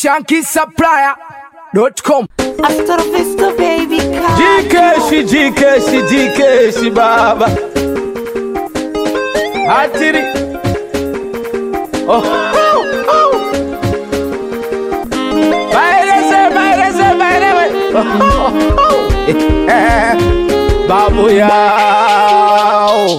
shankisupplier.com After Vista baby come. Jikeshi, jikeshi, jikeshi baba Hatiri oh. Oh, oh. Bailese, bailese, bailese oh, oh, oh. Eh, Babu yao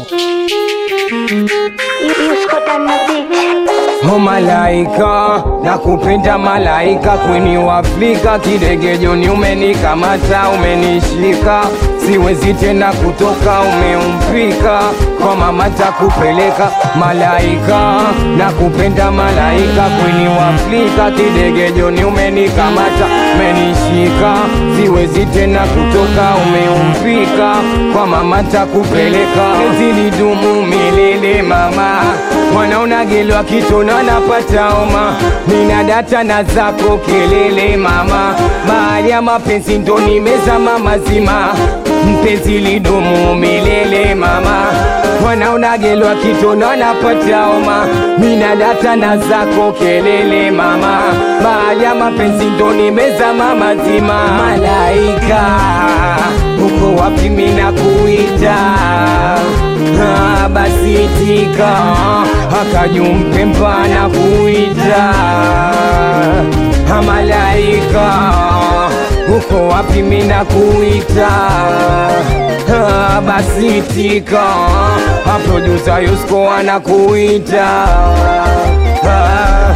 Oh malaika, nakupenda malaika, kweni wa Afrika, kidegejoni umenikamata, umenishika, siwezi tena kutoka, umeumpika kwa mama takupeleka. Malaika, nakupenda malaika, kweni wa Afrika, kidegejoni umenikamata, umenishika, siwezi tena kutoka, umeumpika kwa mama takupeleka. Zilidumu milele mama, wanaona gelwa kitona napata homa, nina data na zako kelele mama, bahari ya mapenzi ndo nimezama mazima, mpenzi lidumu milele mama, wanaona gelwa kitona napata homa, nina data na zako kelele mama, bahari ya mapenzi ndo nimezama mazima, malaika uko wapi mina kuita Ah, basi itika akajumpe mpana kuita Ah, malaika uko wapi mina kuita Ah, basi itika aprodusa yusko anakuita Ah,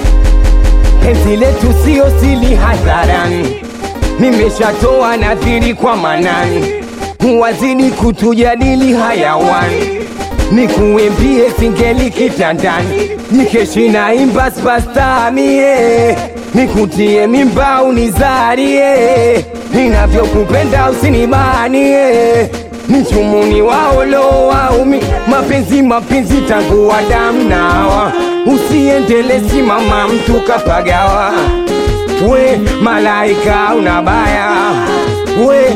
penzi letu sio sili hadharani nimeshatoa nadhiri kwa manani wazidi kutujadili hayawani nikuimbie singeli kitandani nikeshi na imba spastamie nikutie mimba unizarie ninavyokupenda usinibanie nichumuni waolo waumi mapenzi mapenzi tangu wadamu nawa usiendele simama mtu kapagawa we malaika unabaya we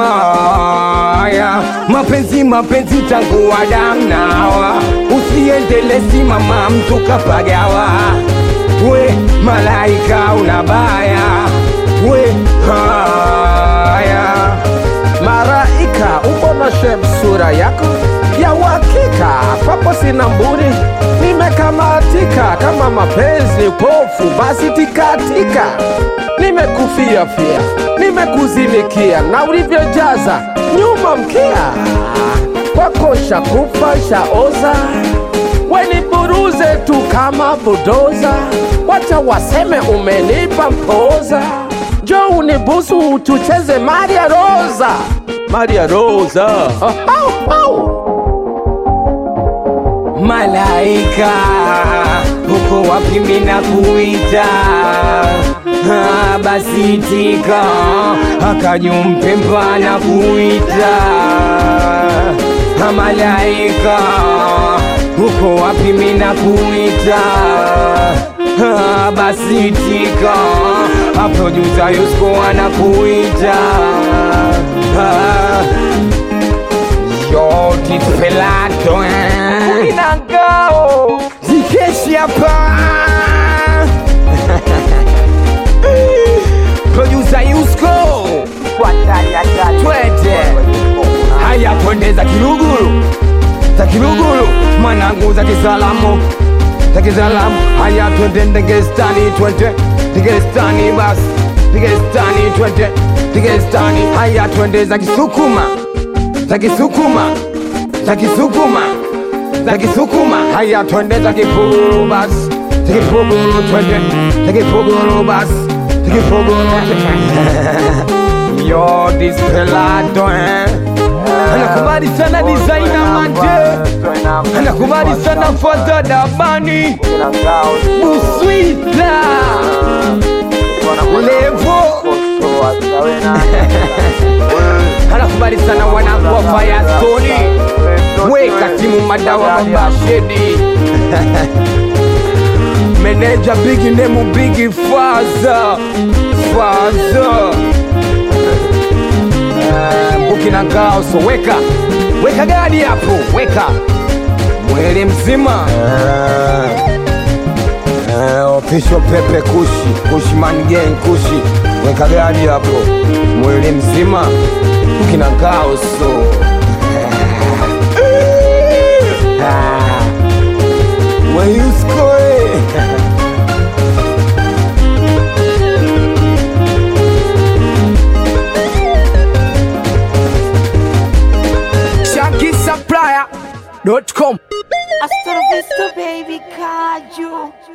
haya mapenzi mapenzi tangu wadamu nawa usiendele simama mtu kapagawa we malaika unabaya we haya Maraika, umbona shem sura yako ya uhakika, papo sina mbuni, nimekamatika kama mapenzi pofu, basi tikatika, nimekufia fia, nimekuzimikia na ulivyojaza nyuma mkia, kwako shakufa shaoza, weniburuze tu kama budoza, wacha waseme umenipa mpoza, jo unibusu tucheze Maria Rosa, Maria Rosa. Oh, oh, oh. malaika uko wapi mina kuita Ah, basi itika akajumpe mpana kuita Ah, malaika uko wapi mina kuita Ah, basi itika aprodusa yusko anakuita Ah, yo tipelato eh. inangao Zikeshi hapa Producer Yusko Twende Haya twende za Kiluguru Za Kiluguru Mwanangu za Kisalamu Za Kisalamu Haya twende Ndegestani twende Ndegestani bas Ndegestani twende Ndegestani Haya twende za Kisukuma Za Kisukuma Za Kisukuma za Kisukuma, haya twende za Kipuguru basi, za Kipuguru twende, za Kipuguru basi, za Kipuguru yo this pelado eh, anakubali sana designer mande, anakubali sana fadha dabani buswita levo anakubali sana wanangu wa Firestone weka timu madawa mabashedi meneja bigi nemu bigi faza faza mbuki na ngao so weka weka gadi hapo weka mwili mzima official pepe kushi kushi man gang kushi weka gari hapo mwili mzima kina kaoso weyuskoe ShankySupplier.com Hasta la vista, baby, caju.